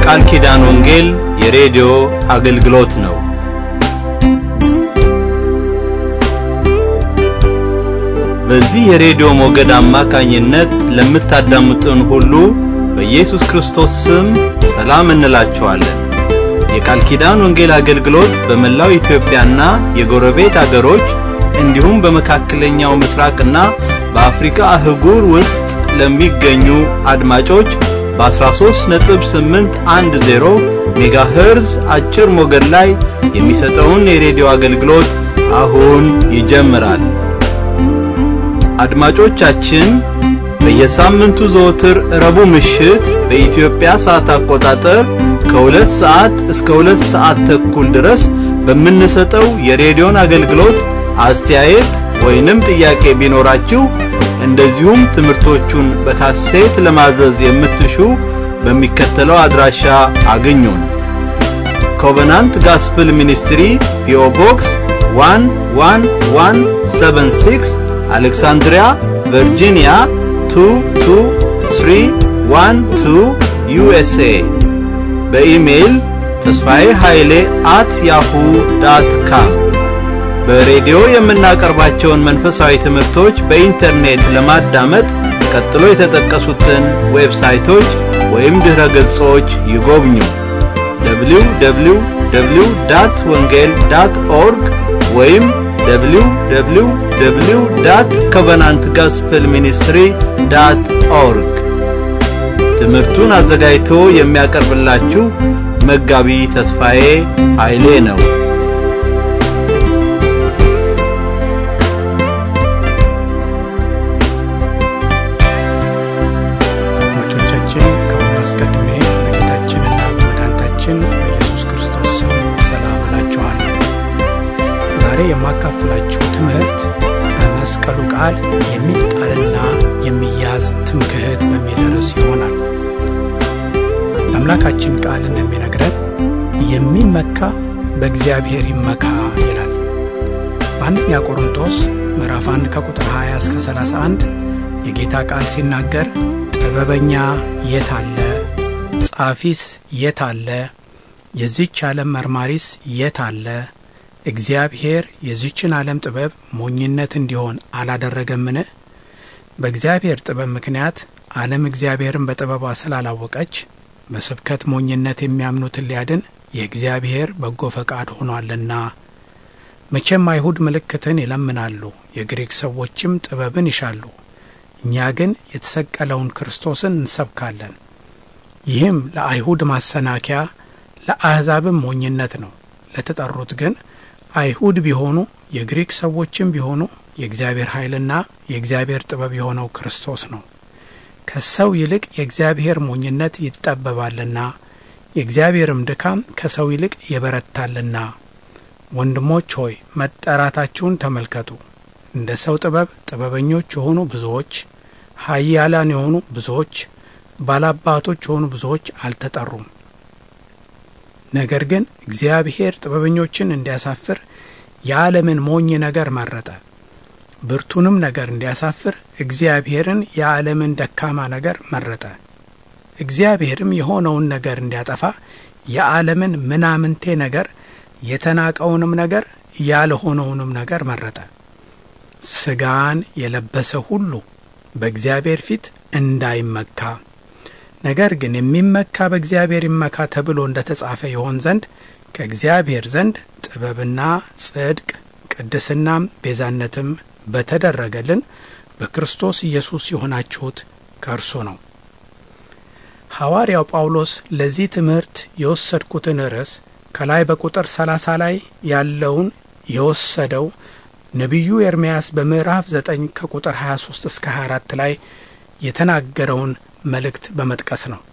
የቃል ኪዳን ወንጌል የሬዲዮ አገልግሎት ነው። በዚህ የሬዲዮ ሞገድ አማካኝነት ለምታዳምጡን ሁሉ በኢየሱስ ክርስቶስ ስም ሰላም እንላችኋለን። የቃል ኪዳን ወንጌል አገልግሎት በመላው ኢትዮጵያና የጎረቤት አገሮች እንዲሁም በመካከለኛው ምስራቅና በአፍሪካ አህጉር ውስጥ ለሚገኙ አድማጮች በ13.810 ሜጋሄርዝ አጭር ሞገድ ላይ የሚሰጠውን የሬዲዮ አገልግሎት አሁን ይጀምራል። አድማጮቻችን በየሳምንቱ ዘወትር ረቡዕ ምሽት በኢትዮጵያ ሰዓት አቆጣጠር ከሁለት ሰዓት እስከ ሁለት ሰዓት ተኩል ድረስ በምንሰጠው የሬዲዮን አገልግሎት አስተያየት ወይንም ጥያቄ ቢኖራችሁ እንደዚሁም ትምህርቶቹን በካሴት ለማዘዝ የምትሹ በሚከተለው አድራሻ አግኙን። ኮቨናንት ጋስፕል ሚኒስትሪ ፒኦ ቦክስ 11176 አሌክሳንድሪያ ቨርጂኒያ 22312 ዩኤስኤ በኢሜይል ተስፋዬ ኃይሌ አት ያሁ ዳት ካም በሬዲዮ የምናቀርባቸውን መንፈሳዊ ትምህርቶች በኢንተርኔት ለማዳመጥ ቀጥሎ የተጠቀሱትን ዌብሳይቶች ወይም ድረ ገጾች ይጎብኙ። www ዳት ወንጌል ዳት ኦርግ ወይም www ዳት ኮቨናንት ጋስፕል ሚኒስትሪ ዳት ኦርግ። ትምህርቱን አዘጋጅቶ የሚያቀርብላችሁ መጋቢ ተስፋዬ ኃይሌ ነው። አድማጮቻችን ከሁሉ አስቀድሜ በጌታችንና በመድኃኒታችን በኢየሱስ ክርስቶስ ስም ሰላም እላችኋለሁ። ዛሬ የማካፍላችሁ ትምህርት በመስቀሉ ቃል የሚጣልና የሚያዝ ትምክህት በሚል ርዕስ ይሆናል። የአምላካችን ቃል እንደሚነግረን የሚመካ በእግዚአብሔር ይመካ ይላል። በአንደኛ ቆሮንቶስ ምዕራፍ 1 ከቁጥር 20 እስከ 31 የጌታ ቃል ሲናገር ጥበበኛ የት አለ? ጻፊስ የት አለ? የዚች ዓለም መርማሪስ የት አለ? እግዚአብሔር የዚችን ዓለም ጥበብ ሞኝነት እንዲሆን አላደረገምን? በእግዚአብሔር ጥበብ ምክንያት ዓለም እግዚአብሔርን በጥበቧ ስላላወቀች በስብከት ሞኝነት የሚያምኑትን ሊያድን የእግዚአብሔር በጎ ፈቃድ ሆኗልና። መቼም አይሁድ ምልክትን ይለምናሉ፣ የግሪክ ሰዎችም ጥበብን ይሻሉ። እኛ ግን የተሰቀለውን ክርስቶስን እንሰብካለን። ይህም ለአይሁድ ማሰናከያ ለአሕዛብም ሞኝነት ነው። ለተጠሩት ግን አይሁድ ቢሆኑ የግሪክ ሰዎችም ቢሆኑ የእግዚአብሔር ኃይልና የእግዚአብሔር ጥበብ የሆነው ክርስቶስ ነው። ከሰው ይልቅ የእግዚአብሔር ሞኝነት ይጠበባልና የእግዚአብሔርም ድካም ከሰው ይልቅ ይበረታልና። ወንድሞች ሆይ መጠራታችሁን ተመልከቱ። እንደ ሰው ጥበብ ጥበበኞች የሆኑ ብዙዎች፣ ኃያላን የሆኑ ብዙዎች፣ ባላባቶች የሆኑ ብዙዎች አልተጠሩም። ነገር ግን እግዚአብሔር ጥበበኞችን እንዲያሳፍር የዓለምን ሞኝ ነገር መረጠ። ብርቱንም ነገር እንዲያሳፍር እግዚአብሔርን የዓለምን ደካማ ነገር መረጠ። እግዚአብሔርም የሆነውን ነገር እንዲያጠፋ የዓለምን ምናምንቴ ነገር የተናቀውንም ነገር ያልሆነውንም ነገር መረጠ። ሥጋን የለበሰ ሁሉ በእግዚአብሔር ፊት እንዳይመካ ነገር ግን የሚመካ በእግዚአብሔር ይመካ ተብሎ እንደ ተጻፈ ይሆን ዘንድ ከእግዚአብሔር ዘንድ ጥበብና ጽድቅ ቅድስናም ቤዛነትም በተደረገልን በክርስቶስ ኢየሱስ የሆናችሁት ከእርሱ ነው። ሐዋርያው ጳውሎስ ለዚህ ትምህርት የወሰድኩትን ርዕስ ከላይ በቁጥር 30 ላይ ያለውን የወሰደው ነቢዩ ኤርምያስ በምዕራፍ 9 ከቁጥር 23 እስከ 24 ላይ የተናገረውን መልእክት በመጥቀስ ነው።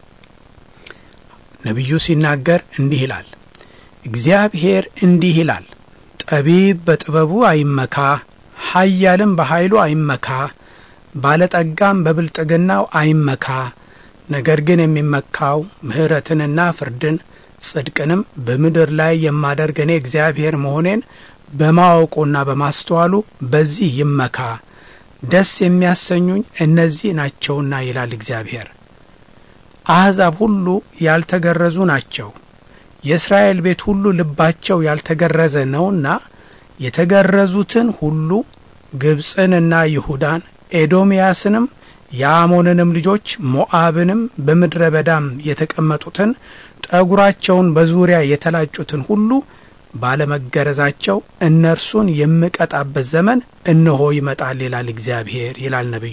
ነቢዩ ሲናገር እንዲህ ይላል፣ እግዚአብሔር እንዲህ ይላል፣ ጠቢብ በጥበቡ አይመካ፣ ኃያልም በኃይሉ አይመካ፣ ባለጠጋም በብልጥግናው አይመካ። ነገር ግን የሚመካው ምሕረትንና ፍርድን ጽድቅንም በምድር ላይ የማደርግ እኔ እግዚአብሔር መሆኔን በማወቁና በማስተዋሉ በዚህ ይመካ። ደስ የሚያሰኙኝ እነዚህ ናቸውና ይላል እግዚአብሔር። አሕዛብ ሁሉ ያልተገረዙ ናቸው፣ የእስራኤል ቤት ሁሉ ልባቸው ያልተገረዘ ነውና የተገረዙትን ሁሉ ግብፅንና ይሁዳን ኤዶምያስንም የአሞንንም ልጆች ሞዓብንም በምድረ በዳም የተቀመጡትን ጠጉራቸውን በዙሪያ የተላጩትን ሁሉ ባለመገረዛቸው እነርሱን የምቀጣበት ዘመን እነሆ ይመጣል ይላል እግዚአብሔር ይላል ነቢዩ።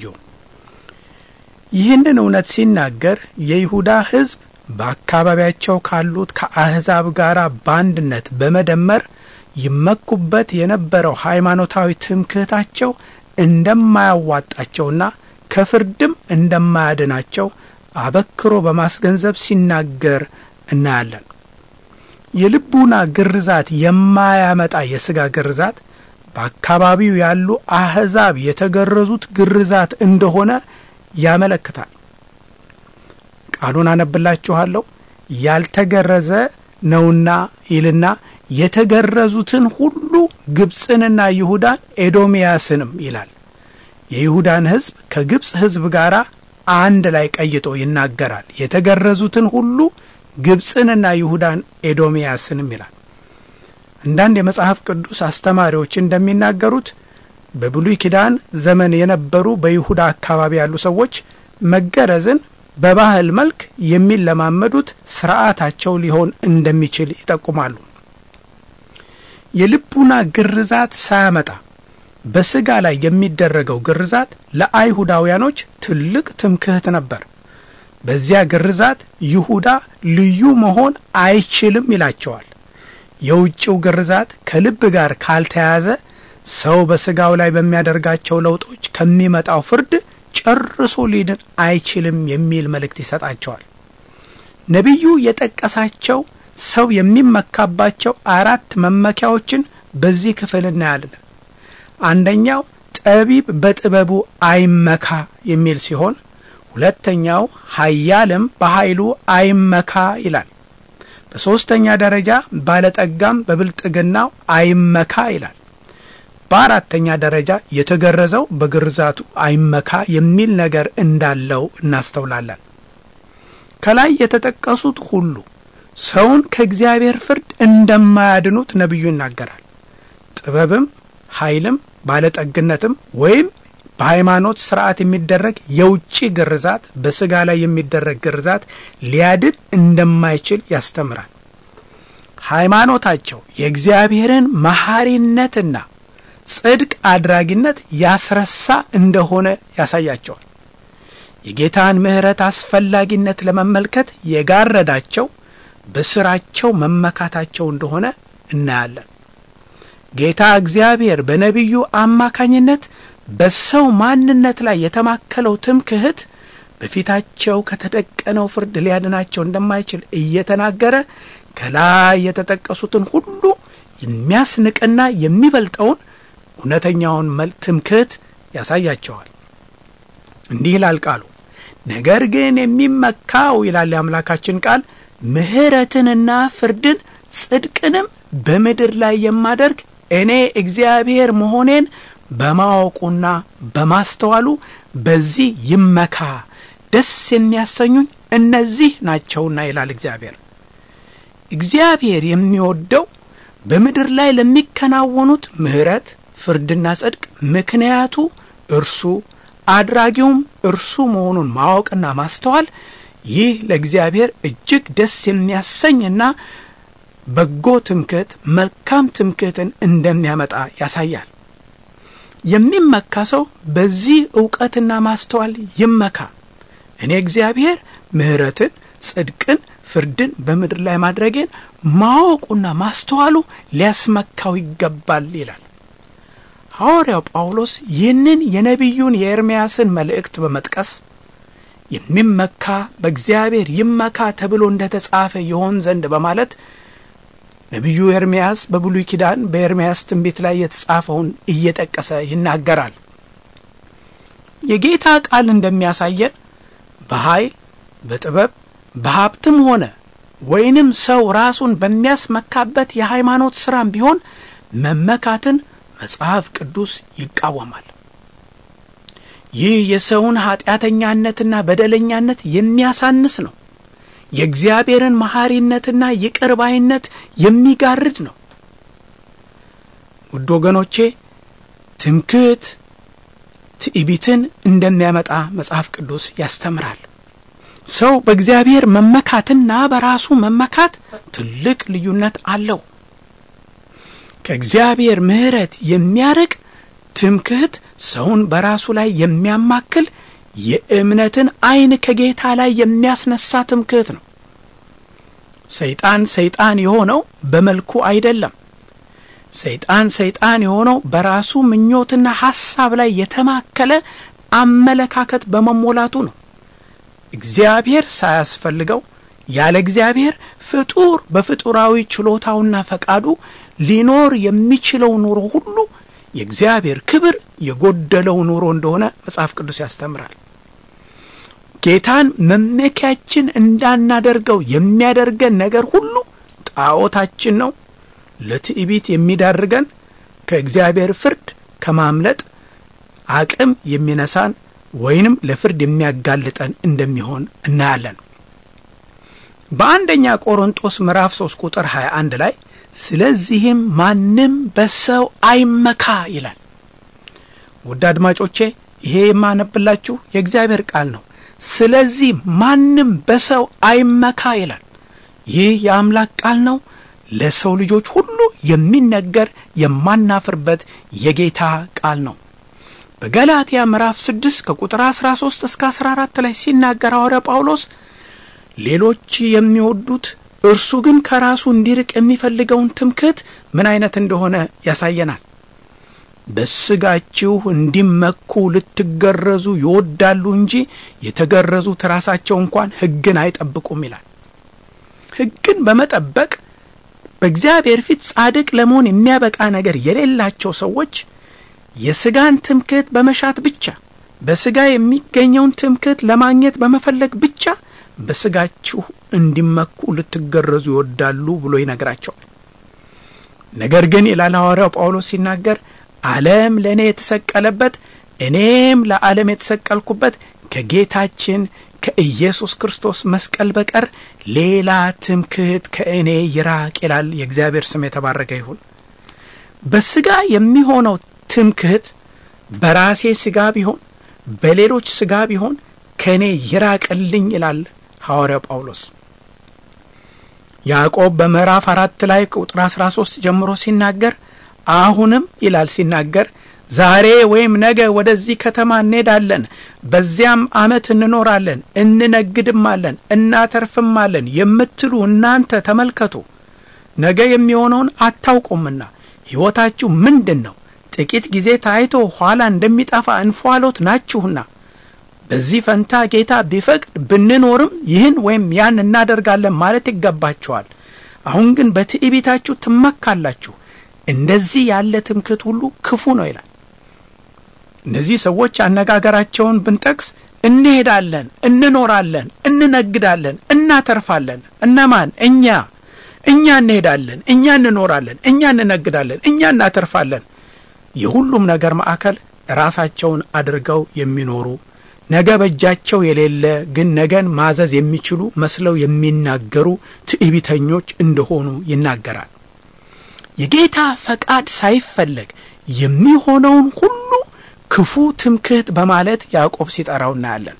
ይህንን እውነት ሲናገር የይሁዳ ሕዝብ በአካባቢያቸው ካሉት ከአሕዛብ ጋር በአንድነት በመደመር ይመኩበት የነበረው ሃይማኖታዊ ትምክህታቸው እንደማያዋጣቸውና ከፍርድም እንደማያድናቸው አበክሮ በማስገንዘብ ሲናገር እናያለን። የልቡና ግርዛት የማያመጣ የሥጋ ግርዛት በአካባቢው ያሉ አሕዛብ የተገረዙት ግርዛት እንደሆነ ያመለክታል። ቃሉን አነብላችኋለሁ። ያልተገረዘ ነውና ይልና የተገረዙትን ሁሉ ግብፅንና ይሁዳን ኤዶምያስንም ይላል። የይሁዳን ሕዝብ ከግብፅ ሕዝብ ጋር አንድ ላይ ቀይጦ ይናገራል። የተገረዙትን ሁሉ ግብፅንና ይሁዳን ኤዶምያስንም ይላል። አንዳንድ የመጽሐፍ ቅዱስ አስተማሪዎች እንደሚናገሩት በብሉይ ኪዳን ዘመን የነበሩ በይሁዳ አካባቢ ያሉ ሰዎች መገረዝን በባህል መልክ የሚለማመዱት ስርዓታቸው ሊሆን እንደሚችል ይጠቁማሉ። የልቡና ግርዛት ሳያመጣ በስጋ ላይ የሚደረገው ግርዛት ለአይሁዳውያኖች ትልቅ ትምክህት ነበር። በዚያ ግርዛት ይሁዳ ልዩ መሆን አይችልም ይላቸዋል። የውጭው ግርዛት ከልብ ጋር ካልተያዘ ሰው በስጋው ላይ በሚያደርጋቸው ለውጦች ከሚመጣው ፍርድ ጨርሶ ሊድን አይችልም የሚል መልእክት ይሰጣቸዋል። ነቢዩ የጠቀሳቸው ሰው የሚመካባቸው አራት መመኪያዎችን በዚህ ክፍል እናያለን። አንደኛው ጠቢብ በጥበቡ አይመካ የሚል ሲሆን ሁለተኛው ኃያልም በኃይሉ አይመካ ይላል። በሦስተኛ ደረጃ ባለጠጋም በብልጥግናው አይመካ ይላል። በአራተኛ ደረጃ የተገረዘው በግርዛቱ አይመካ የሚል ነገር እንዳለው እናስተውላለን። ከላይ የተጠቀሱት ሁሉ ሰውን ከእግዚአብሔር ፍርድ እንደማያድኑት ነቢዩ ይናገራል። ጥበብም ኃይልም ባለጠግነትም ወይም በሃይማኖት ስርዓት የሚደረግ የውጭ ግርዛት በስጋ ላይ የሚደረግ ግርዛት ሊያድን እንደማይችል ያስተምራል። ሃይማኖታቸው የእግዚአብሔርን መሐሪነትና ጽድቅ አድራጊነት ያስረሳ እንደሆነ ያሳያቸዋል። የጌታን ምሕረት አስፈላጊነት ለመመልከት የጋረዳቸው በስራቸው መመካታቸው እንደሆነ እናያለን። ጌታ እግዚአብሔር በነቢዩ አማካኝነት በሰው ማንነት ላይ የተማከለው ትምክህት በፊታቸው ከተደቀነው ፍርድ ሊያድናቸው እንደማይችል እየተናገረ ከላይ የተጠቀሱትን ሁሉ የሚያስንቅና የሚበልጠውን እውነተኛውን መል ትምክህት ያሳያቸዋል። እንዲህ ይላል ቃሉ። ነገር ግን የሚመካው ይላል የአምላካችን ቃል ምሕረትንና ፍርድን ጽድቅንም በምድር ላይ የማደርግ እኔ እግዚአብሔር መሆኔን በማወቁና በማስተዋሉ በዚህ ይመካ፣ ደስ የሚያሰኙኝ እነዚህ ናቸውና ይላል እግዚአብሔር። እግዚአብሔር የሚወደው በምድር ላይ ለሚከናወኑት ምሕረት፣ ፍርድና ጽድቅ ምክንያቱ እርሱ አድራጊውም እርሱ መሆኑን ማወቅና ማስተዋል ይህ ለእግዚአብሔር እጅግ ደስ የሚያሰኝና በጎ ትምክህት፣ መልካም ትምክህትን እንደሚያመጣ ያሳያል። የሚመካ ሰው በዚህ እውቀትና ማስተዋል ይመካ። እኔ እግዚአብሔር ምሕረትን፣ ጽድቅን፣ ፍርድን በምድር ላይ ማድረጌን ማወቁና ማስተዋሉ ሊያስመካው ይገባል ይላል ሐዋርያው ጳውሎስ። ይህንን የነቢዩን የኤርምያስን መልእክት በመጥቀስ የሚመካ በእግዚአብሔር ይመካ ተብሎ እንደ ተጻፈ ይሆን ዘንድ በማለት ነቢዩ ኤርምያስ በብሉይ ኪዳን በኤርምያስ ትንቢት ላይ የተጻፈውን እየጠቀሰ ይናገራል። የጌታ ቃል እንደሚያሳየን በኃይል በጥበብ በሀብትም ሆነ ወይንም ሰው ራሱን በሚያስመካበት የሃይማኖት ሥራም ቢሆን መመካትን መጽሐፍ ቅዱስ ይቃወማል። ይህ የሰውን ኀጢአተኛነትና በደለኛነት የሚያሳንስ ነው። የእግዚአብሔርን መሐሪነትና ይቅር ባይነት የሚጋርድ ነው። ውድ ወገኖቼ ትምክህት ትዕቢትን እንደሚያመጣ መጽሐፍ ቅዱስ ያስተምራል። ሰው በእግዚአብሔር መመካትና በራሱ መመካት ትልቅ ልዩነት አለው። ከእግዚአብሔር ምሕረት የሚያርቅ ትምክህት ሰውን በራሱ ላይ የሚያማክል የእምነትን ዓይን ከጌታ ላይ የሚያስነሳ ትምክህት ነው። ሰይጣን ሰይጣን የሆነው በመልኩ አይደለም። ሰይጣን ሰይጣን የሆነው በራሱ ምኞትና ሐሳብ ላይ የተማከለ አመለካከት በመሞላቱ ነው። እግዚአብሔር ሳያስፈልገው ያለ እግዚአብሔር ፍጡር በፍጡራዊ ችሎታውና ፈቃዱ ሊኖር የሚችለው ኑሮ ሁሉ የእግዚአብሔር ክብር የጎደለው ኑሮ እንደሆነ መጽሐፍ ቅዱስ ያስተምራል። ጌታን መመኪያችን እንዳናደርገው የሚያደርገን ነገር ሁሉ ጣዖታችን ነው። ለትዕቢት የሚዳርገን ከእግዚአብሔር ፍርድ ከማምለጥ አቅም የሚነሳን ወይንም ለፍርድ የሚያጋልጠን እንደሚሆን እናያለን። በአንደኛ ቆሮንጦስ ምዕራፍ 3 ቁጥር 21 ላይ ስለዚህም ማንም በሰው አይመካ ይላል። ውድ አድማጮቼ ይሄ የማነብላችሁ የእግዚአብሔር ቃል ነው። ስለዚህ ማንም በሰው አይመካ ይላል። ይህ የአምላክ ቃል ነው። ለሰው ልጆች ሁሉ የሚነገር የማናፍርበት የጌታ ቃል ነው። በገላትያ ምዕራፍ 6 ከቁጥር 13 እስከ 14 ላይ ሲናገር ሐዋርያ ጳውሎስ ሌሎች የሚወዱት እርሱ ግን ከራሱ እንዲርቅ የሚፈልገውን ትምክህት ምን አይነት እንደሆነ ያሳየናል። በስጋችሁ እንዲመኩ ልትገረዙ ይወዳሉ እንጂ የተገረዙት ራሳቸው እንኳን ሕግን አይጠብቁም ይላል። ሕግን በመጠበቅ በእግዚአብሔር ፊት ጻድቅ ለመሆን የሚያበቃ ነገር የሌላቸው ሰዎች የስጋን ትምክህት በመሻት ብቻ በስጋ የሚገኘውን ትምክህት ለማግኘት በመፈለግ ብቻ በስጋችሁ እንዲመኩ ልትገረዙ ይወዳሉ ብሎ ይነግራቸዋል። ነገር ግን ይላል ሐዋርያው ጳውሎስ ሲናገር ዓለም ለእኔ የተሰቀለበት እኔም ለዓለም የተሰቀልኩበት ከጌታችን ከኢየሱስ ክርስቶስ መስቀል በቀር ሌላ ትምክህት ከእኔ ይራቅ ይላል። የእግዚአብሔር ስም የተባረከ ይሁን። በስጋ የሚሆነው ትምክህት በራሴ ስጋ ቢሆን በሌሎች ስጋ ቢሆን ከእኔ ይራቅልኝ ይላል ሐዋርያው ጳውሎስ። ያዕቆብ በምዕራፍ አራት ላይ ቁጥር 13 ጀምሮ ሲናገር አሁንም ይላል ሲናገር ዛሬ ወይም ነገ ወደዚህ ከተማ እንሄዳለን፣ በዚያም ዓመት እንኖራለን፣ እንነግድማለን፣ እናተርፍማለን የምትሉ እናንተ ተመልከቱ። ነገ የሚሆነውን አታውቁምና ሕይወታችሁ ምንድን ነው? ጥቂት ጊዜ ታይቶ ኋላ እንደሚጠፋ እንፏሎት ናችሁና። በዚህ ፈንታ ጌታ ቢፈቅድ ብንኖርም ይህን ወይም ያን እናደርጋለን ማለት ይገባችኋል። አሁን ግን በትዕቢታችሁ ትመካላችሁ። እንደዚህ ያለ ትምክህት ሁሉ ክፉ ነው ይላል። እነዚህ ሰዎች አነጋገራቸውን ብንጠቅስ እንሄዳለን፣ እንኖራለን፣ እንነግዳለን፣ እናተርፋለን። እነማን? እኛ እኛ እንሄዳለን፣ እኛ እንኖራለን፣ እኛ እንነግዳለን፣ እኛ እናተርፋለን። የሁሉም ነገር ማዕከል ራሳቸውን አድርገው የሚኖሩ ነገ በእጃቸው የሌለ ግን ነገን ማዘዝ የሚችሉ መስለው የሚናገሩ ትዕቢተኞች እንደሆኑ ይናገራል። የጌታ ፈቃድ ሳይፈለግ የሚሆነውን ሁሉ ክፉ ትምክህት በማለት ያዕቆብ ሲጠራው እናያለን።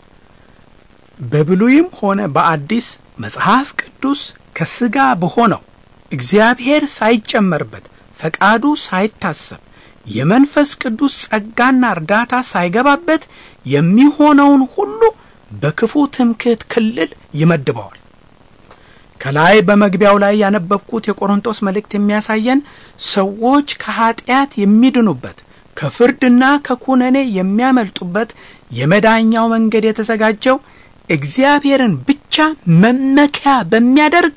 በብሉይም ሆነ በአዲስ መጽሐፍ ቅዱስ ከሥጋ በሆነው እግዚአብሔር ሳይጨመርበት ፈቃዱ ሳይታሰብ የመንፈስ ቅዱስ ጸጋና እርዳታ ሳይገባበት የሚሆነውን ሁሉ በክፉ ትምክህት ክልል ይመድበዋል። ከላይ በመግቢያው ላይ ያነበብኩት የቆሮንቶስ መልእክት የሚያሳየን ሰዎች ከኀጢአት የሚድኑበት ከፍርድና ከኩነኔ የሚያመልጡበት የመዳኛው መንገድ የተዘጋጀው እግዚአብሔርን ብቻ መመኪያ በሚያደርግ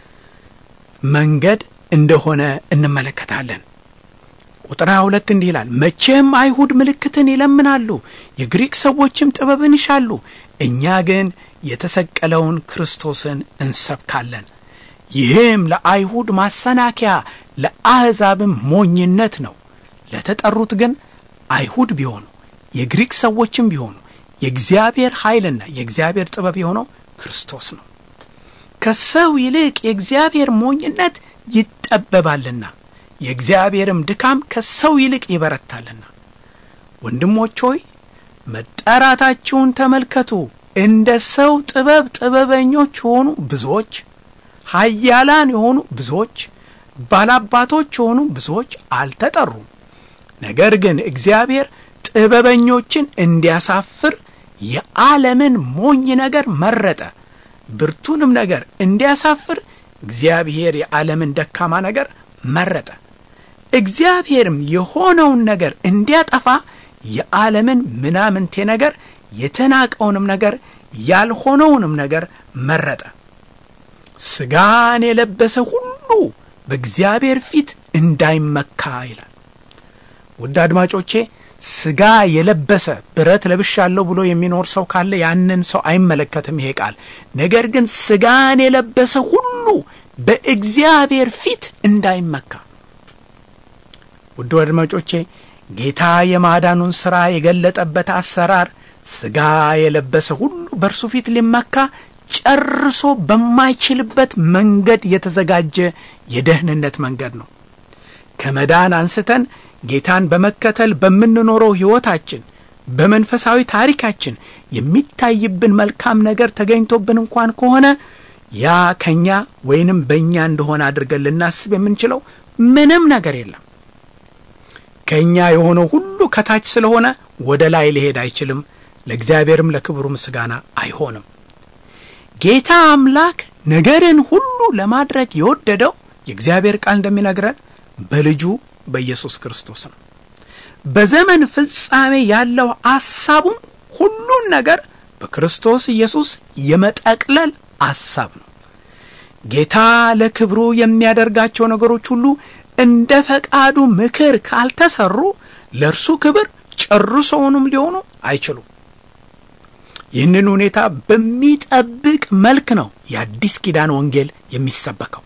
መንገድ እንደሆነ እንመለከታለን። ቁጥር 22 እንዲህ ይላል፣ መቼም አይሁድ ምልክትን ይለምናሉ፣ የግሪክ ሰዎችም ጥበብን ይሻሉ፣ እኛ ግን የተሰቀለውን ክርስቶስን እንሰብካለን። ይህም ለአይሁድ ማሰናከያ ለአሕዛብም ሞኝነት ነው። ለተጠሩት ግን አይሁድ ቢሆኑ የግሪክ ሰዎችም ቢሆኑ የእግዚአብሔር ኃይልና የእግዚአብሔር ጥበብ የሆነው ክርስቶስ ነው። ከሰው ይልቅ የእግዚአብሔር ሞኝነት ይጠበባልና የእግዚአብሔርም ድካም ከሰው ይልቅ ይበረታልና። ወንድሞች ሆይ መጠራታችሁን ተመልከቱ። እንደ ሰው ጥበብ ጥበበኞች የሆኑ ብዙዎች፣ ኃያላን የሆኑ ብዙዎች፣ ባላባቶች የሆኑ ብዙዎች አልተጠሩም። ነገር ግን እግዚአብሔር ጥበበኞችን እንዲያሳፍር የዓለምን ሞኝ ነገር መረጠ። ብርቱንም ነገር እንዲያሳፍር እግዚአብሔር የዓለምን ደካማ ነገር መረጠ። እግዚአብሔርም የሆነውን ነገር እንዲያጠፋ የዓለምን ምናምንቴ ነገር የተናቀውንም ነገር ያልሆነውንም ነገር መረጠ። ሥጋን የለበሰ ሁሉ በእግዚአብሔር ፊት እንዳይመካ ይላል። ውድ አድማጮቼ ሥጋ የለበሰ ብረት ለብሻለሁ ብሎ የሚኖር ሰው ካለ ያንን ሰው አይመለከትም ይሄ ቃል። ነገር ግን ሥጋን የለበሰ ሁሉ በእግዚአብሔር ፊት እንዳይመካ። ውድ አድማጮቼ ጌታ የማዳኑን ሥራ የገለጠበት አሰራር ሥጋ የለበሰ ሁሉ በእርሱ ፊት ሊመካ ጨርሶ በማይችልበት መንገድ የተዘጋጀ የደህንነት መንገድ ነው። ከመዳን አንስተን ጌታን በመከተል በምንኖረው ሕይወታችን በመንፈሳዊ ታሪካችን የሚታይብን መልካም ነገር ተገኝቶብን እንኳን ከሆነ ያ ከእኛ ወይንም በእኛ እንደሆነ አድርገን ልናስብ የምንችለው ምንም ነገር የለም። ከእኛ የሆነው ሁሉ ከታች ስለሆነ ወደ ላይ ሊሄድ አይችልም። ለእግዚአብሔርም ለክብሩ ምስጋና አይሆንም። ጌታ አምላክ ነገርን ሁሉ ለማድረግ የወደደው የእግዚአብሔር ቃል እንደሚነግረን በልጁ በኢየሱስ ክርስቶስ ነው። በዘመን ፍጻሜ ያለው አሳቡም ሁሉን ነገር በክርስቶስ ኢየሱስ የመጠቅለል አሳብ ነው። ጌታ ለክብሩ የሚያደርጋቸው ነገሮች ሁሉ እንደ ፈቃዱ ምክር ካልተሰሩ ለእርሱ ክብር ጨርሶውንም ሊሆኑ አይችሉም። ይህንን ሁኔታ በሚጠብቅ መልክ ነው የአዲስ ኪዳን ወንጌል የሚሰበከው።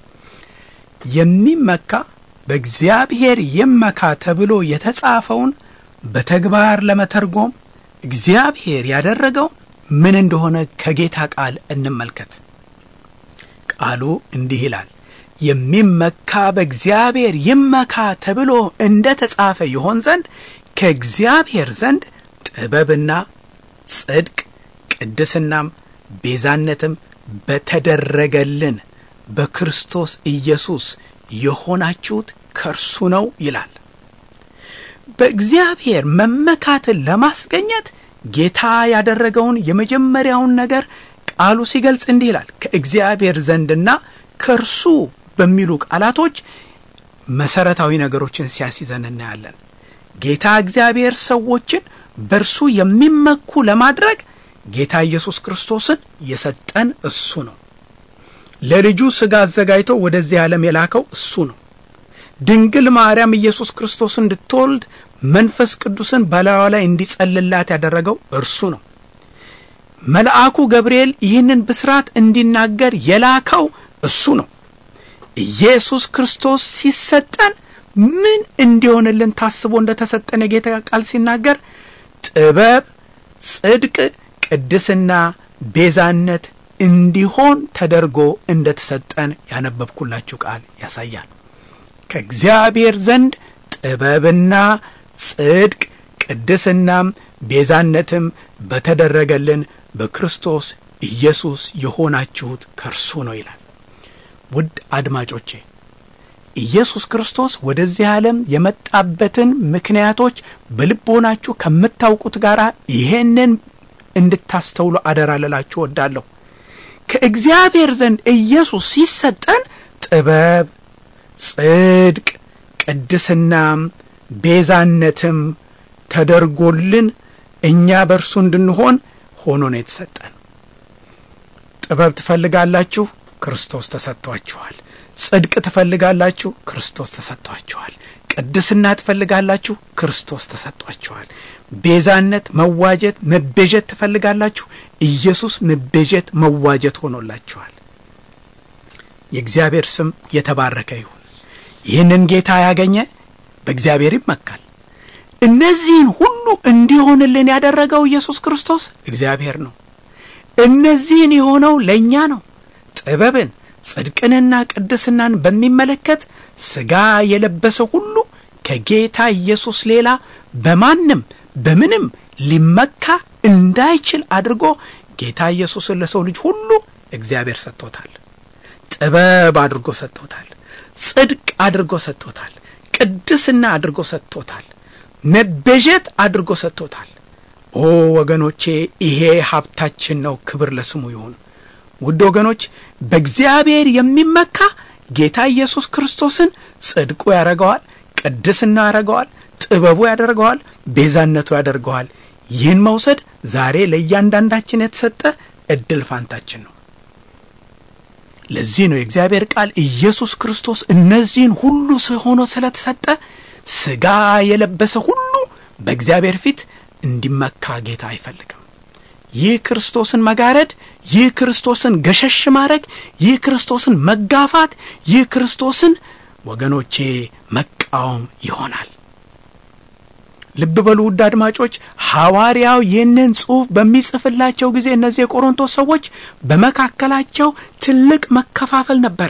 የሚመካ በእግዚአብሔር ይመካ ተብሎ የተጻፈውን በተግባር ለመተርጎም እግዚአብሔር ያደረገውን ምን እንደሆነ ከጌታ ቃል እንመልከት። ቃሉ እንዲህ ይላል፣ የሚመካ በእግዚአብሔር ይመካ ተብሎ እንደ ተጻፈ ይሆን ዘንድ ከእግዚአብሔር ዘንድ ጥበብና ጽድቅ ቅድስናም ቤዛነትም በተደረገልን በክርስቶስ ኢየሱስ የሆናችሁት ከእርሱ ነው ይላል። በእግዚአብሔር መመካትን ለማስገኘት ጌታ ያደረገውን የመጀመሪያውን ነገር ቃሉ ሲገልጽ እንዲህ ይላል። ከእግዚአብሔር ዘንድና ከእርሱ በሚሉ ቃላቶች መሰረታዊ ነገሮችን ሲያስይዘን እናያለን። ጌታ እግዚአብሔር ሰዎችን በእርሱ የሚመኩ ለማድረግ ጌታ ኢየሱስ ክርስቶስን የሰጠን እሱ ነው። ለልጁ ሥጋ አዘጋጅቶ ወደዚህ ዓለም የላከው እሱ ነው። ድንግል ማርያም ኢየሱስ ክርስቶስ እንድትወልድ መንፈስ ቅዱስን በላዩ ላይ እንዲጸልላት ያደረገው እርሱ ነው። መልአኩ ገብርኤል ይህንን ብስራት እንዲናገር የላከው እሱ ነው። ኢየሱስ ክርስቶስ ሲሰጠን ምን እንዲሆንልን ታስቦ እንደተሰጠን የጌታ ቃል ሲናገር ጥበብ፣ ጽድቅ፣ ቅድስና፣ ቤዛነት እንዲሆን ተደርጎ እንደተሰጠን ያነበብኩላችሁ ቃል ያሳያል። ከእግዚአብሔር ዘንድ ጥበብና ጽድቅ ቅድስናም ቤዛነትም በተደረገልን በክርስቶስ ኢየሱስ የሆናችሁት ከእርሱ ነው ይላል። ውድ አድማጮቼ ኢየሱስ ክርስቶስ ወደዚህ ዓለም የመጣበትን ምክንያቶች በልቦናችሁ ከምታውቁት ጋር ይሄንን እንድታስተውሉ አደራ ልላችሁ ወዳለሁ። ከእግዚአብሔር ዘንድ ኢየሱስ ሲሰጠን ጥበብ፣ ጽድቅ፣ ቅድስናም ቤዛነትም ተደርጎልን እኛ በእርሱ እንድንሆን ሆኖ ነው የተሰጠን። ጥበብ ትፈልጋላችሁ? ክርስቶስ ተሰጥቷችኋል። ጽድቅ ትፈልጋላችሁ? ክርስቶስ ተሰጥቷችኋል። ቅድስና ትፈልጋላችሁ? ክርስቶስ ተሰጥቷችኋል። ቤዛነት፣ መዋጀት፣ መቤዠት ትፈልጋላችሁ? ኢየሱስ መቤዠት፣ መዋጀት ሆኖላችኋል። የእግዚአብሔር ስም የተባረከ ይሁን። ይህንን ጌታ ያገኘ በእግዚአብሔር ይመካል። እነዚህን ሁሉ እንዲሆንልን ያደረገው ኢየሱስ ክርስቶስ እግዚአብሔር ነው። እነዚህን የሆነው ለእኛ ነው። ጥበብን ጽድቅንና ቅድስናን በሚመለከት ሥጋ የለበሰ ሁሉ ከጌታ ኢየሱስ ሌላ በማንም በምንም ሊመካ እንዳይችል አድርጎ ጌታ ኢየሱስን ለሰው ልጅ ሁሉ እግዚአብሔር ሰጥቶታል። ጥበብ አድርጎ ሰጥቶታል። ጽድቅ አድርጎ ሰጥቶታል። ቅድስና አድርጎ ሰጥቶታል። መቤዠት አድርጎ ሰጥቶታል። ኦ ወገኖቼ ይሄ ሀብታችን ነው። ክብር ለስሙ ይሁን። ውድ ወገኖች በእግዚአብሔር የሚመካ ጌታ ኢየሱስ ክርስቶስን ጽድቁ ያደርገዋል፣ ቅድስና ያደርገዋል፣ ጥበቡ ያደርገዋል፣ ቤዛነቱ ያደርገዋል። ይህን መውሰድ ዛሬ ለእያንዳንዳችን የተሰጠ እድል ፋንታችን ነው። ለዚህ ነው የእግዚአብሔር ቃል ኢየሱስ ክርስቶስ እነዚህን ሁሉ ሆኖ ስለተሰጠ ሥጋ የለበሰ ሁሉ በእግዚአብሔር ፊት እንዲመካ ጌታ አይፈልግም። ይህ ክርስቶስን መጋረድ፣ ይህ ክርስቶስን ገሸሽ ማድረግ፣ ይህ ክርስቶስን መጋፋት፣ ይህ ክርስቶስን ወገኖቼ መቃወም ይሆናል። ልብ በሉ ውድ አድማጮች፣ ሐዋርያው ይህንን ጽሑፍ በሚጽፍላቸው ጊዜ እነዚህ የቆሮንቶስ ሰዎች በመካከላቸው ትልቅ መከፋፈል ነበረ።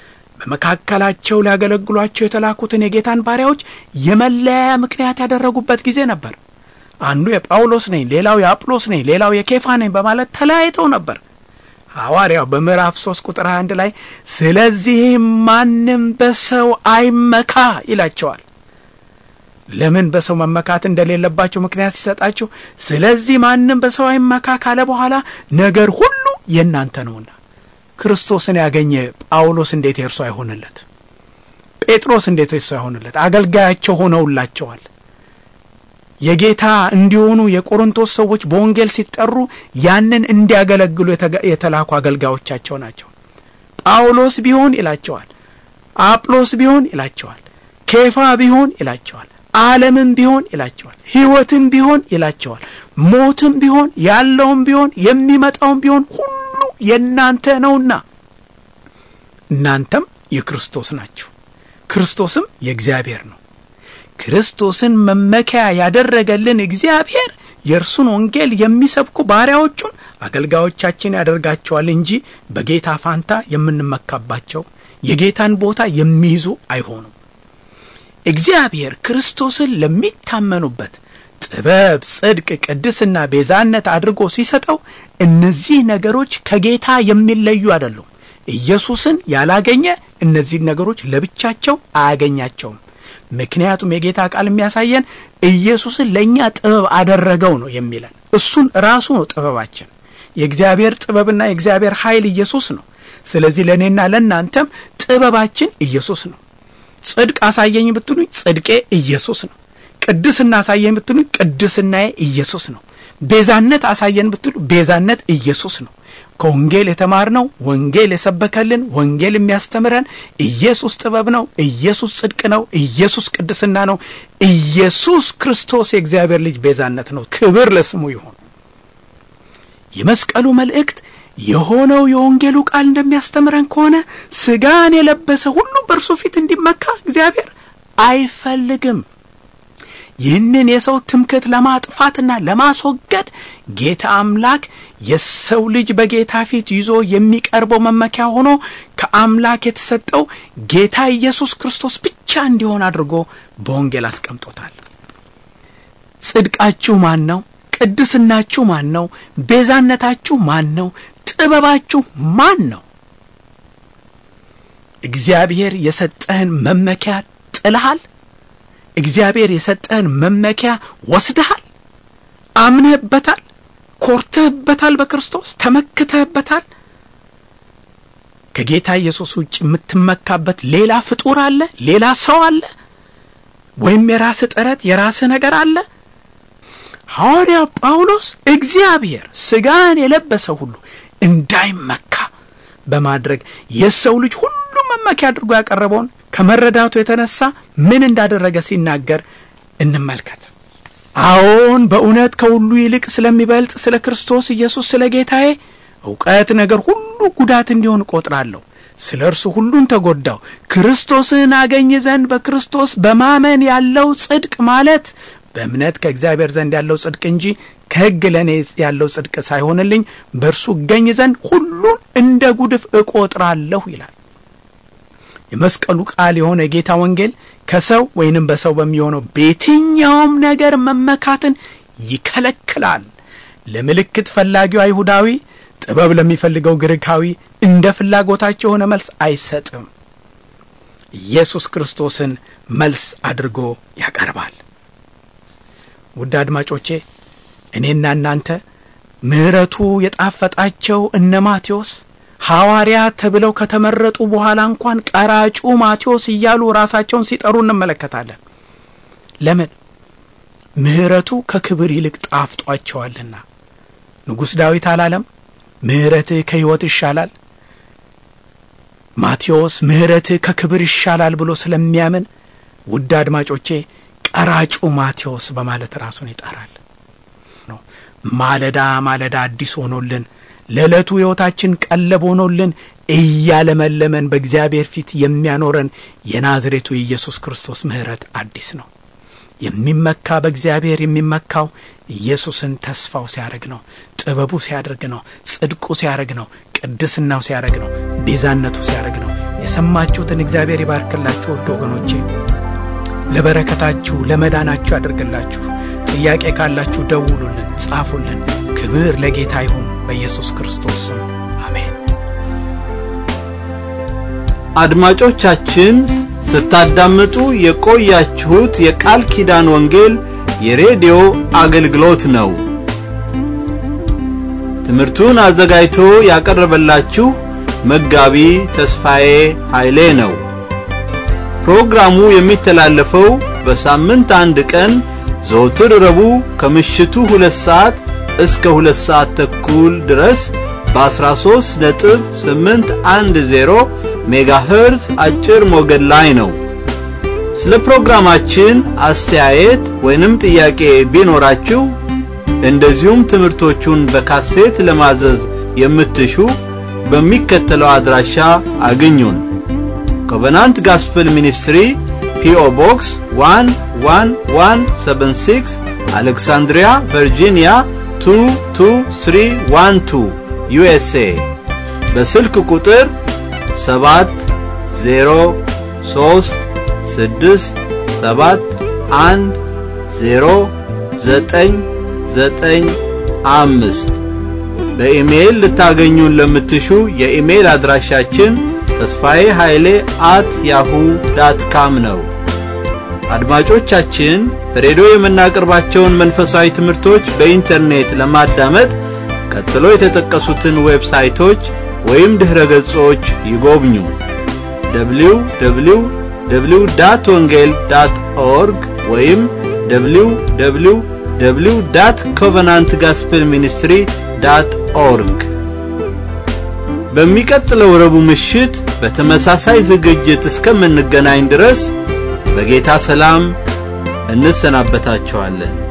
በመካከላቸው ሊያገለግሏቸው የተላኩትን የጌታን ባሪያዎች የመለያያ ምክንያት ያደረጉበት ጊዜ ነበር። አንዱ የጳውሎስ ነኝ፣ ሌላው የአጵሎስ ነኝ፣ ሌላው የኬፋ ነኝ በማለት ተለያይተው ነበር። ሐዋርያው በምዕራፍ ሶስት ቁጥር 21 ላይ ስለዚህም ማንም በሰው አይመካ ይላቸዋል። ለምን በሰው መመካት እንደሌለባቸው ምክንያት ሲሰጣቸው፣ ስለዚህ ማንም በሰው አይመካ ካለ በኋላ ነገር ሁሉ የእናንተ ነውና ክርስቶስን ያገኘ ጳውሎስ እንዴት የእርሱ አይሆንለት? ጴጥሮስ እንዴት የእርሱ አይሆንለት? አገልጋያቸው ሆነውላቸዋል። የጌታ እንዲሆኑ የቆሮንቶስ ሰዎች በወንጌል ሲጠሩ ያንን እንዲያገለግሉ የተላኩ አገልጋዮቻቸው ናቸው። ጳውሎስ ቢሆን ይላቸዋል፣ አጵሎስ ቢሆን ይላቸዋል፣ ኬፋ ቢሆን ይላቸዋል፣ ዓለምም ቢሆን ይላቸዋል፣ ሕይወትም ቢሆን ይላቸዋል፣ ሞትም ቢሆን ያለውም ቢሆን የሚመጣውም ቢሆን ሁሉ የእናንተ ነውና እናንተም የክርስቶስ ናችሁ፣ ክርስቶስም የእግዚአብሔር ነው። ክርስቶስን መመኪያ ያደረገልን እግዚአብሔር የእርሱን ወንጌል የሚሰብኩ ባሪያዎቹን አገልጋዮቻችን ያደርጋቸዋል እንጂ በጌታ ፋንታ የምንመካባቸው የጌታን ቦታ የሚይዙ አይሆኑም። እግዚአብሔር ክርስቶስን ለሚታመኑበት ጥበብ፣ ጽድቅ፣ ቅድስና፣ ቤዛነት አድርጎ ሲሰጠው እነዚህ ነገሮች ከጌታ የሚለዩ አይደሉም። ኢየሱስን ያላገኘ እነዚህ ነገሮች ለብቻቸው አያገኛቸውም። ምክንያቱም የጌታ ቃል የሚያሳየን ኢየሱስን ለእኛ ጥበብ አደረገው ነው የሚለን። እሱን ራሱ ነው ጥበባችን። የእግዚአብሔር ጥበብና የእግዚአብሔር ኃይል ኢየሱስ ነው። ስለዚህ ለእኔና ለእናንተም ጥበባችን ኢየሱስ ነው። ጽድቅ አሳየኝ ብትሉኝ ጽድቄ ኢየሱስ ነው። ቅድስና አሳየኝ ብትሉኝ ቅድስናዬ ኢየሱስ ነው። ቤዛነት አሳየን ብትሉ ቤዛነት ኢየሱስ ነው። ከወንጌል የተማርነው ወንጌል የሰበከልን ወንጌል የሚያስተምረን ኢየሱስ ጥበብ ነው። ኢየሱስ ጽድቅ ነው። ኢየሱስ ቅድስና ነው። ኢየሱስ ክርስቶስ የእግዚአብሔር ልጅ ቤዛነት ነው። ክብር ለስሙ ይሁን። የመስቀሉ መልእክት የሆነው የወንጌሉ ቃል እንደሚያስተምረን ከሆነ ሥጋን የለበሰ ሁሉ በእርሱ ፊት እንዲመካ እግዚአብሔር አይፈልግም። ይህንን የሰው ትምክህት ለማጥፋትና ለማስወገድ ጌታ አምላክ የሰው ልጅ በጌታ ፊት ይዞ የሚቀርበው መመኪያ ሆኖ ከአምላክ የተሰጠው ጌታ ኢየሱስ ክርስቶስ ብቻ እንዲሆን አድርጎ በወንጌል አስቀምጦታል። ጽድቃችሁ ማን ነው? ቅድስናችሁ ማን ነው? ቤዛነታችሁ ማን ነው? ጥበባችሁ ማን ነው? እግዚአብሔር የሰጠህን መመኪያ ጥልሃል? እግዚአብሔር የሰጠህን መመኪያ ወስደሃል? አምነህበታል? ኮርተህበታል? በክርስቶስ ተመክተህበታል? ከጌታ ኢየሱስ ውጭ የምትመካበት ሌላ ፍጡር አለ? ሌላ ሰው አለ? ወይም የራስህ ጥረት የራስህ ነገር አለ? ሐዋርያው ጳውሎስ እግዚአብሔር ሥጋን የለበሰ ሁሉ እንዳይመካ በማድረግ የሰው ልጅ ሁሉ መመኪያ አድርጎ ያቀረበውን ከመረዳቱ የተነሳ ምን እንዳደረገ ሲናገር እንመልከት። አዎን በእውነት ከሁሉ ይልቅ ስለሚበልጥ ስለ ክርስቶስ ኢየሱስ ስለ ጌታዬ እውቀት ነገር ሁሉ ጉዳት እንዲሆን እቆጥራለሁ። ስለ እርሱ ሁሉን ተጎዳው፣ ክርስቶስን አገኝ ዘንድ በክርስቶስ በማመን ያለው ጽድቅ ማለት በእምነት ከእግዚአብሔር ዘንድ ያለው ጽድቅ እንጂ ከሕግ ለእኔ ያለው ጽድቅ ሳይሆንልኝ በእርሱ እገኝ ዘንድ ሁሉን እንደ ጉድፍ እቆጥራለሁ ይላል። የመስቀሉ ቃል የሆነ የጌታ ወንጌል ከሰው ወይንም በሰው በሚሆነው በየትኛውም ነገር መመካትን ይከለክላል። ለምልክት ፈላጊው አይሁዳዊ፣ ጥበብ ለሚፈልገው ግሪካዊ እንደ ፍላጎታቸው የሆነ መልስ አይሰጥም። ኢየሱስ ክርስቶስን መልስ አድርጎ ያቀርባል። ውድ አድማጮቼ እኔና እናንተ ምሕረቱ የጣፈጣቸው እነ ማቴዎስ ሐዋርያ ተብለው ከተመረጡ በኋላ እንኳን ቀራጩ ማቴዎስ እያሉ ራሳቸውን ሲጠሩ እንመለከታለን። ለምን? ምሕረቱ ከክብር ይልቅ ጣፍጧቸዋልና። ንጉሥ ዳዊት አላለም? ምሕረትህ ከሕይወት ይሻላል። ማቴዎስ ምሕረትህ ከክብር ይሻላል ብሎ ስለሚያምን ውድ አድማጮቼ ቀራጩ ማቴዎስ በማለት ራሱን ይጠራል። ማለዳ ማለዳ አዲስ ሆኖልን ለዕለቱ ሕይወታችን ቀለብ ሆኖልን እያለመለመን በእግዚአብሔር ፊት የሚያኖረን የናዝሬቱ የኢየሱስ ክርስቶስ ምሕረት አዲስ ነው። የሚመካ በእግዚአብሔር የሚመካው ኢየሱስን ተስፋው ሲያደርግ ነው። ጥበቡ ሲያደርግ ነው። ጽድቁ ሲያደርግ ነው። ቅድስናው ሲያደርግ ነው። ቤዛነቱ ሲያደርግ ነው። የሰማችሁትን እግዚአብሔር ይባርክላችሁ። ወደ ወገኖቼ ለበረከታችሁ ለመዳናችሁ ያደርግላችሁ። ጥያቄ ካላችሁ ደውሉልን፣ ጻፉልን። ክብር ለጌታ ይሁን በኢየሱስ ክርስቶስ ስም አሜን። አድማጮቻችን ስታዳምጡ የቆያችሁት የቃል ኪዳን ወንጌል የሬዲዮ አገልግሎት ነው። ትምህርቱን አዘጋጅቶ ያቀረበላችሁ መጋቢ ተስፋዬ ኃይሌ ነው። ፕሮግራሙ የሚተላለፈው በሳምንት አንድ ቀን ዘወትር ረቡዕ ከምሽቱ ሁለት ሰዓት እስከ ሁለት ሰዓት ተኩል ድረስ በ13 ነጥብ 810 ሜጋሄርዝ አጭር ሞገድ ላይ ነው። ስለ ፕሮግራማችን አስተያየት ወይንም ጥያቄ ቢኖራችሁ እንደዚሁም ትምህርቶቹን በካሴት ለማዘዝ የምትሹ በሚከተለው አድራሻ አግኙን። ኮቨናንት ጋስፕል ሚኒስትሪ ፒኦ ቦክስ 11176 አሌክሳንድሪያ ቨርጂኒያ 22312 ዩኤስኤ በስልክ ቁጥር 7 0 3 6 7 1 0 9 9 5 በኢሜይል ልታገኙን ለምትሹ የኢሜይል አድራሻችን ተስፋዬ ኃይሌ አት ያሁ ዳት ካም ነው። አድማጮቻችን በሬዲዮ የምናቀርባቸውን መንፈሳዊ ትምህርቶች በኢንተርኔት ለማዳመጥ ቀጥሎ የተጠቀሱትን ዌብሳይቶች ወይም ድኅረ ገጾች ይጎብኙ። www ዳት ወንጌል ዳት ኦርግ ወይም www ዳት ኮቨናንት ጋስፕል ሚኒስትሪ ዳት ኦርግ። በሚቀጥለው ረቡዕ ምሽት በተመሳሳይ ዝግጅት እስከምንገናኝ ድረስ በጌታ ሰላም እንሰናበታችኋለን።